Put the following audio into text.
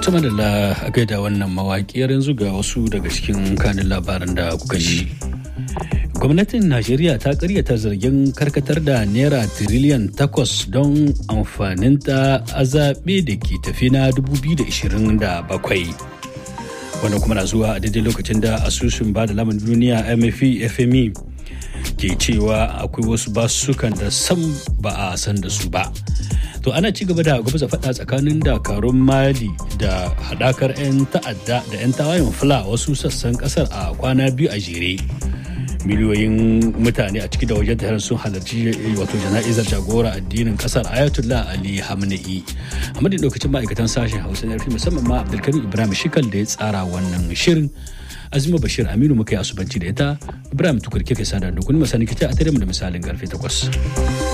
Tuma da a gaida wannan mawaƙiyar yanzu ga wasu daga cikin kanin labaran da kuka ji. Gwamnatin Najeriya ta karyata zargin karkatar da Naira tiriliyan takwas don amfaninta a zaɓe da ke tafi na 2027. Wannan kuma na zuwa a daidai lokacin da asusun ba da lamun duniya MFE FME ke cewa akwai wasu basukan da sam ba a san da su ba. to ana ci gaba da gwamnati faɗa tsakanin dakarun mali da haɗakar 'yan ta'adda da 'yan tawayen fula wasu sassan ƙasar a kwana biyu a jere miliyoyin mutane a ciki da wajen taron sun halarci wato jana'izar jagora addinin kasar ayatollah ali hamna'i a madadin lokacin ma'aikatan sashen hausa na musamman ma abdulkarim ibrahim shikal da ya tsara wannan shirin azima bashir aminu muka yi asubanci da ita ibrahim tukur kike sadar da kun masani kita a tare mu da misalin karfe takwas.